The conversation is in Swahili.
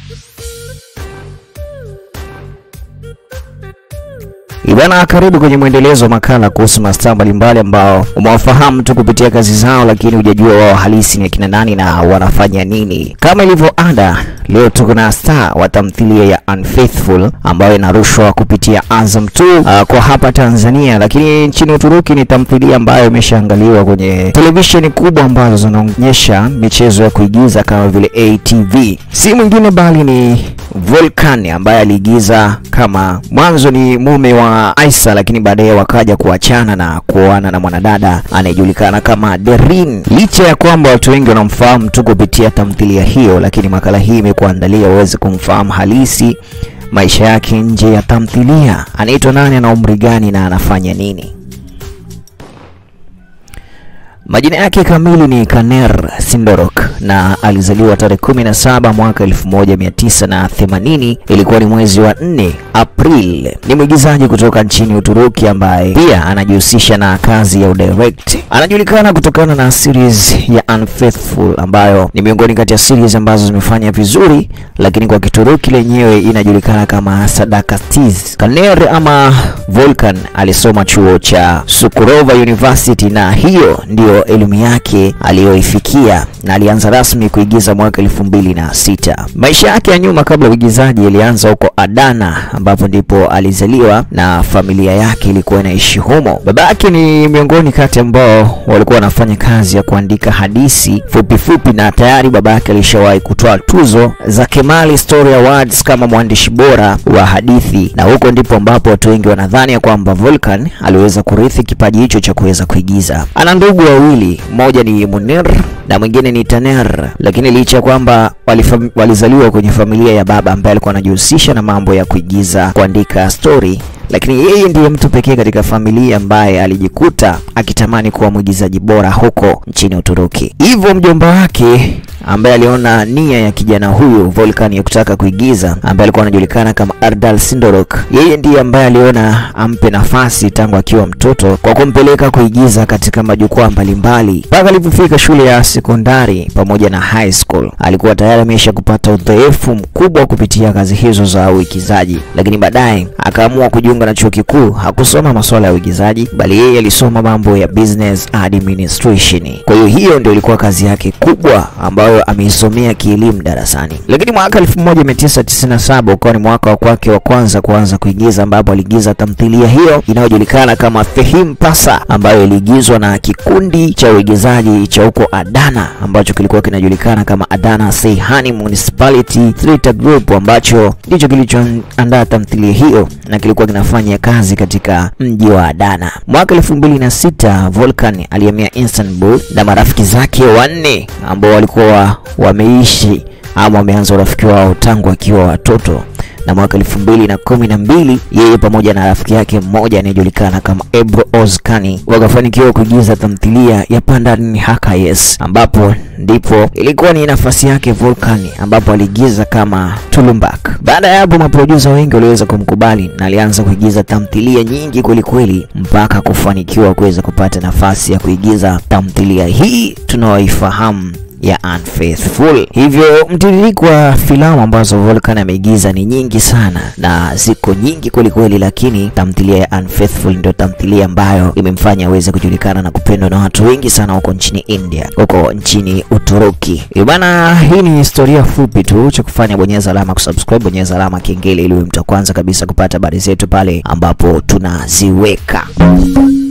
Ibana, karibu kwenye mwendelezo wa makala kuhusu mastaa mbalimbali ambao umewafahamu tu kupitia kazi zao, lakini hujajua wao halisi ni akina nani na wanafanya nini. Kama ilivyo ada, leo tuko na star wa tamthilia ya Unfaithful ambayo inarushwa kupitia Azam 2 uh, kwa hapa Tanzania, lakini nchini Uturuki ni tamthilia ambayo imeshaangaliwa kwenye televisheni kubwa ambazo zinaonyesha michezo ya kuigiza kama vile ATV. Si mwingine bali ni Volkan ambaye aliigiza kama mwanzo ni mume wa Aisa, lakini baadaye wakaja kuachana na kuoana na mwanadada anayejulikana kama Derin. Licha ya kwamba watu wengi wanamfahamu tu kupitia tamthilia hiyo, lakini makala hii imekuandalia uweze kumfahamu halisi maisha yake nje ya tamthilia. Anaitwa nani, ana umri gani na anafanya nini? Majina yake kamili ni Kaner Sindorok na alizaliwa tarehe 17 mwaka 1980. Ilikuwa ni mwezi wa 4 April. Ni mwigizaji kutoka nchini Uturuki ambaye pia anajihusisha na kazi ya udirect. Anajulikana kutokana na series ya Unfaithful ambayo ni miongoni kati ya series ambazo zimefanya vizuri, lakini kwa Kituruki lenyewe inajulikana kama Sadakastiz. Kaner ama Volkan alisoma chuo cha Sukurova University na hiyo ndio elimu yake aliyoifikia na alianza rasmi kuigiza mwaka elfu mbili na sita. Maisha yake ya nyuma kabla ya uigizaji ilianza huko Adana ambapo ndipo alizaliwa na familia yake ilikuwa inaishi humo. Baba yake ni miongoni kati ambao walikuwa wanafanya kazi ya kuandika hadithi fupi fupi, na tayari baba yake alishawahi kutoa tuzo za Kemali Story Awards kama mwandishi bora wa hadithi, na huko ndipo ambapo watu wengi wanadhani ya kwamba Volkan aliweza kurithi kipaji hicho cha kuweza kuigiza. Ana ndugu wawili, mmoja ni Munir na mwingine ni Taner, lakini licha ya kwamba walizaliwa kwenye familia ya baba ambaye alikuwa anajihusisha na mambo ya kuigiza, kuandika story lakini yeye ndiye mtu pekee katika familia ambaye alijikuta akitamani kuwa mwigizaji bora huko nchini Uturuki. Hivyo mjomba wake ambaye aliona nia ya kijana huyu Volkan ya kutaka kuigiza, ambaye alikuwa anajulikana kama Erdal Sindorok, yeye ndiye ambaye aliona ampe nafasi tangu akiwa mtoto kwa kumpeleka kuigiza katika majukwaa mbalimbali mpaka alipofika shule ya sekondari pamoja na high school. Alikuwa tayari amesha kupata udhaifu mkubwa kupitia kazi hizo za uigizaji, lakini baadaye akaamua kujiunga na chuo kikuu. Hakusoma masuala ya uigizaji, bali yeye alisoma mambo ya business administration. Kwa hiyo hiyo ndio ilikuwa kazi yake kubwa ambayo ameisomea kielimu darasani. Lakini mwaka 1997 ukawa ni mwaka wa kwake wa kwanza kuanza kuigiza, ambapo aliigiza tamthilia hiyo inayojulikana kama Fehim Pasa, ambayo iliigizwa na kikundi cha uigizaji cha huko Adana ambacho kilikuwa kinajulikana kama Adana Seyhani Municipality Theatre Group, ambacho ndicho kilichoandaa tamthilia hiyo na kilikuwa kinafanya kazi katika mji wa Adana. Mwaka elfu mbili na sita Volkan alihamia Istanbul na marafiki zake wanne ambao walikuwa wameishi ama wameanza urafiki wao tangu akiwa watoto na mwaka elfu mbili na kumi na mbili yeye pamoja na rafiki yake mmoja anayejulikana kama Ebru Ozkani wakafanikiwa kuigiza tamthilia ya Pandan Hakayes, ambapo ndipo ilikuwa ni nafasi yake Volkan, ambapo aliigiza kama Tulumbak. Baada ya hapo, maprodusa wengi waliweza kumkubali na alianza kuigiza tamthilia nyingi kwelikweli mpaka kufanikiwa kuweza kupata nafasi ya kuigiza tamthilia hii tunaoifahamu ya Unfaithful. Hivyo mtiririko wa filamu ambazo Volkan ameigiza ni nyingi sana na ziko nyingi kweli kweli, lakini tamthilia ya Unfaithful ndio tamthilia ambayo imemfanya aweze kujulikana na kupendwa na watu wengi sana huko nchini India, huko nchini Uturuki. Bana, hii ni historia fupi tu, cha kufanya bonyeza alama kusubscribe, bonyeza alama kengele ili uwe mtu wa kwanza kabisa kupata habari zetu pale ambapo tunaziweka.